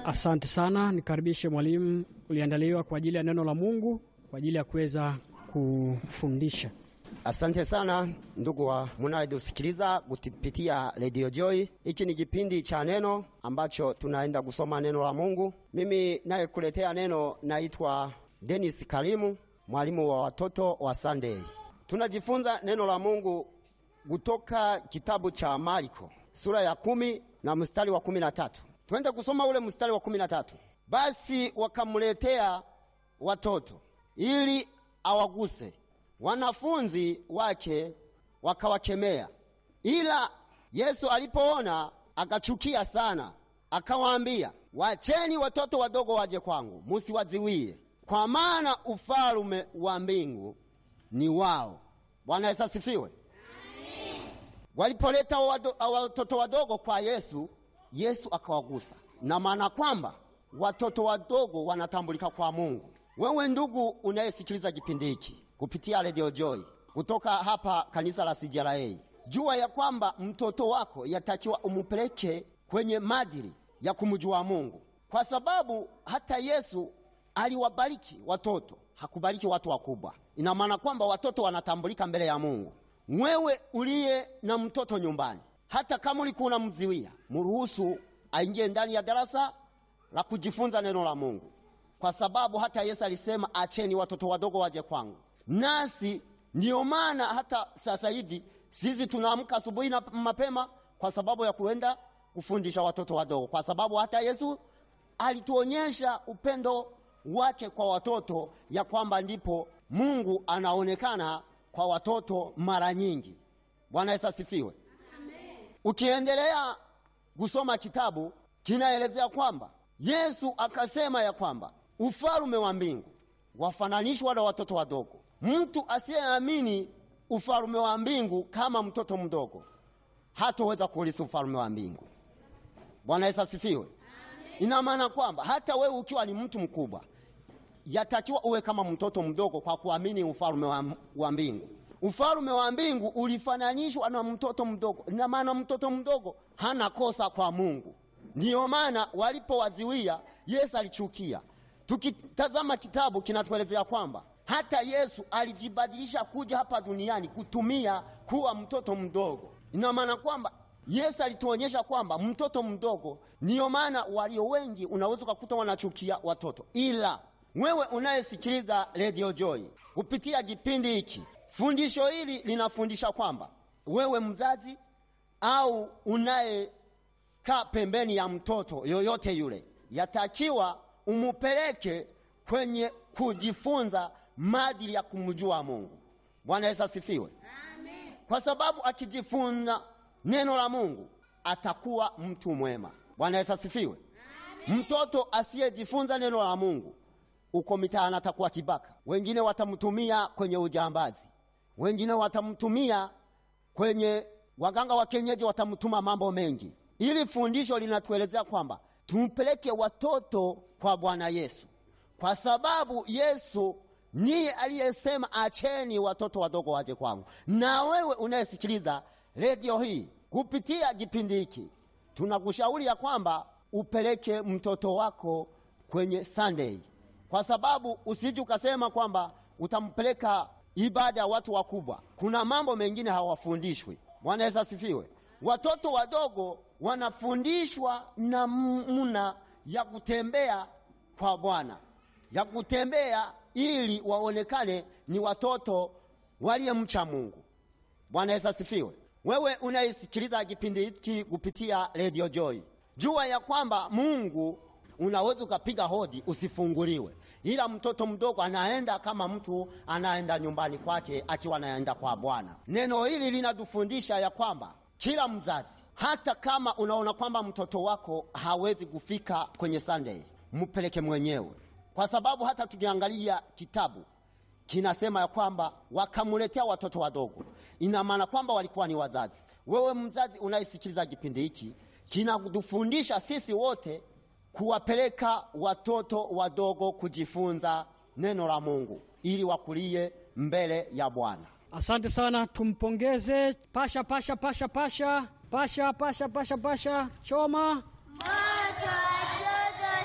Asante sana, nikaribishe mwalimu. Uliandaliwa kwa ajili ya neno la Mungu kwa ajili ya kuweza kufundisha. Asante sana ndugu wa munayetusikiliza kupitia Radio Joy. Hiki ni kipindi cha neno ambacho tunaenda kusoma neno la Mungu. Mimi nayekuletea neno naitwa Dennis Kalimu, mwalimu wa watoto wa Sunday. Tunajifunza neno la Mungu kutoka kitabu cha Marko sura ya kumi na mstari wa kumi na tatu. Twende kusoma ule mstari wa kumi na tatu. Basi wakamletea watoto ili awaguse wanafunzi wake wakawakemea, ila Yesu alipoona akachukia sana, akawaambia, wacheni watoto wadogo waje kwangu, musiwaziwie, kwa maana ufalume wa mbingu ni wao. Bwana Yesu asifiwe. Walipoleta watoto wadogo kwa Yesu, Yesu akawagusa, na maana kwamba watoto wadogo wanatambulika kwa Mungu. Wewe ndugu unayesikiliza kipindi hiki kupitia Radio Joy kutoka hapa kanisa la CJLA, jua ya kwamba mtoto wako yatakiwa umupeleke kwenye madili ya kumjua Mungu, kwa sababu hata Yesu aliwabariki watoto, hakubariki watu wakubwa. Ina maana kwamba watoto wanatambulika mbele ya Mungu. Wewe uliye na mtoto nyumbani, hata kama ulikuwa unamziwia, mruhusu aingie ndani ya darasa la kujifunza neno la Mungu, kwa sababu hata Yesu alisema acheni watoto wadogo waje kwangu. Nasi ndiyo maana hata sasa hivi sisi tunaamka asubuhi na mapema kwa sababu ya kuenda kufundisha watoto wadogo, kwa sababu hata Yesu alituonyesha upendo wake kwa watoto, ya kwamba ndipo Mungu anaonekana kwa watoto mara nyingi. Bwana Yesu asifiwe. Ukiendelea kusoma kitabu kinaelezea kwamba Yesu akasema ya kwamba ufalume wa mbingu wafananishwa na watoto wadogo. Mtu asiyeamini ufalume wa mbingu kama mtoto mdogo hatoweza kuulisi ufalume wa mbingu. Bwana Yesu asifiwe. Ina maana kwamba hata wewe ukiwa ni mtu mkubwa, yatakiwa uwe kama mtoto mdogo kwa kuamini ufalume wa, wa mbingu. Ufalume wa mbingu ulifananishwa na mtoto mdogo. Ina maana mtoto mdogo hana kosa kwa Mungu. Ndiyo maana walipowaziwia Yesu alichukia. Tukitazama kitabu kinatuelezea kwamba hata Yesu alijibadilisha kuja hapa duniani kutumia kuwa mtoto mdogo. Ina maana kwamba Yesu alituonyesha kwamba mtoto mdogo, ndiyo maana walio wengi unaweza ukakuta wanachukia watoto. Ila wewe unayesikiliza Radio Joy kupitia kipindi hiki, fundisho hili linafundisha kwamba wewe mzazi au unayekaa pembeni ya mtoto yoyote yule, yatakiwa umupeleke kwenye kujifunza maadili ya kumjua Mungu. Bwana Yesu asifiwe. Amen. Kwa sababu akijifunza neno la Mungu atakuwa mtu mwema. Bwana Yesu asifiwe. Amen. Mtoto asiyejifunza neno la Mungu uko mitaani atakuwa kibaka, wengine watamtumia kwenye ujambazi, wengine watamtumia kwenye waganga wa kienyeji, watamtuma mambo mengi. Ili fundisho linatuelezea kwamba tumpeleke watoto kwa Bwana Yesu, kwa sababu Yesu niye aliyesema acheni watoto wadogo waje kwangu. Na wewe unayesikiliza redio hii kupitia kipindi hiki, tunakushauri ya kwamba upeleke mtoto wako kwenye Sunday, kwa sababu usije ukasema kwamba utampeleka ibada ya watu wakubwa. Kuna mambo mengine hawafundishwi. Bwana Yesu asifiwe. Watoto wadogo wanafundishwa namna ya kutembea kwa Bwana, ya kutembea ili waonekane ni watoto waliyemcha Mungu. Bwana Yesu asifiwe. Wewe unaisikiliza kipindi hiki kupitia Radio Joy, jua ya kwamba Mungu unaweza ukapiga hodi usifunguliwe, ila mtoto mdogo anaenda kama mtu anaenda nyumbani kwake akiwa anaenda kwa Bwana. Neno hili linatufundisha ya kwamba kila mzazi, hata kama unaona kwamba mtoto wako hawezi kufika kwenye Sunday, mpeleke mwenyewe, kwa sababu hata tukiangalia kitabu kinasema ya kwamba wakamuletea watoto wadogo. Ina maana kwamba walikuwa ni wazazi. Wewe mzazi unayesikiliza kipindi hiki, kinatufundisha sisi wote kuwapeleka watoto wadogo kujifunza neno la Mungu ili wakulie mbele ya Bwana. Asante sana, tumpongeze. Pasha, pasha, pasha, pasha, pasha, pasha, pasha, pasha, choma Moto watoto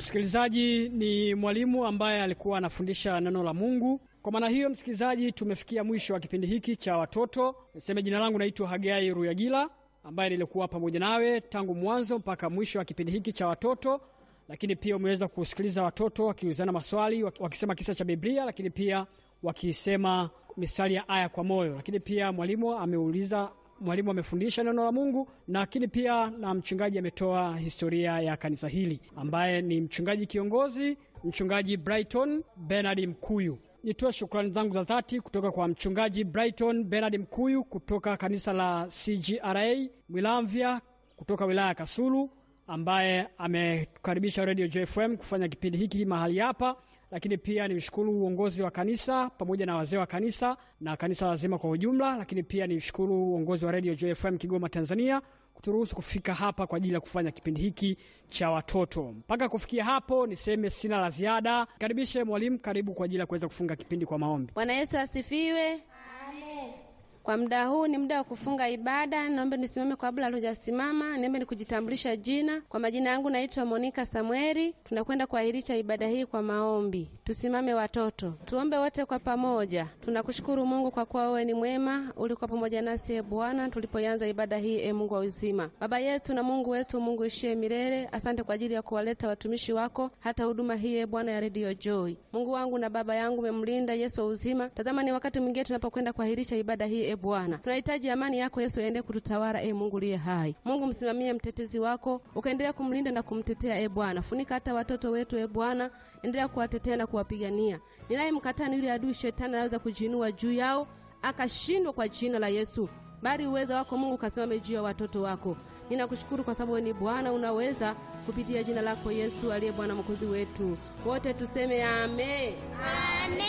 Msikilizaji ni mwalimu ambaye alikuwa anafundisha neno la Mungu. Kwa maana hiyo, msikilizaji, tumefikia mwisho wa kipindi hiki cha watoto. Niseme jina langu naitwa Hagai Ruyagila ambaye nilikuwa pamoja nawe tangu mwanzo mpaka mwisho wa kipindi hiki cha watoto, lakini pia umeweza kusikiliza watoto wakiulizana maswali, wakisema kisa cha Biblia, lakini pia wakisema mistari ya aya kwa moyo, lakini pia mwalimu ameuliza mwalimu amefundisha neno la Mungu, lakini pia na mchungaji ametoa historia ya kanisa hili, ambaye ni mchungaji kiongozi, mchungaji Brighton Bernard Mkuyu. Nitoe shukrani zangu za dhati kutoka kwa mchungaji Brighton Bernard Mkuyu kutoka kanisa la CGRA Mwilamvya kutoka wilaya ya Kasulu, ambaye amekaribisha Radio JFM kufanya kipindi hiki mahali hapa lakini pia nimshukuru uongozi wa kanisa pamoja na wazee wa kanisa na kanisa lazima kwa ujumla, lakini pia nimshukuru uongozi wa Radio JFM Kigoma, Tanzania kuturuhusu kufika hapa kwa ajili ya kufanya kipindi hiki cha watoto. Mpaka kufikia hapo, niseme sina la ziada. Karibishe mwalimu, karibu kwa ajili ya kuweza kufunga kipindi kwa maombi. Bwana Yesu asifiwe. Kwa muda huu ni muda wa kufunga ibada. Naomba nisimame kabla hatujasimama, niombe nikujitambulisha jina. Kwa majina yangu naitwa Monika Samueli. Tunakwenda kuahirisha ibada hii kwa maombi. Tusimame watoto, tuombe wote kwa pamoja. Tunakushukuru Mungu kwa kuwa wewe ni mwema, ulikuwa pamoja nasi e Bwana tulipoanza ibada hii, e Mungu wa uzima, Baba yetu na Mungu wetu, Mungu ishie milele. Asante kwa ajili ya kuwaleta watumishi wako hata huduma hii, e Bwana ya Radio Joy. Mungu wangu na baba yangu, umemlinda Yesu wa uzima. Tazama ni wakati mwingine tunapokwenda kuahirisha ibada hii e Bwana, tunahitaji amani yako Yesu aende kututawala e Mungu liye hai. Mungu msimamie mtetezi wako, ukaendelea kumlinda na kumtetea e Bwana. Funika hata watoto wetu e Bwana, endelea kuwatetea na kuwapigania. Ninaye mkataa ni yule adui shetani anaweza kujiinua juu yao akashindwa kwa jina la Yesu, bali uweza wako Mungu kasimame juu ya watoto wako. Ninakushukuru kwa sababu wewe ni Bwana, unaweza kupitia jina lako Yesu aliye Bwana mwokozi wetu. Wote tuseme amen, amen.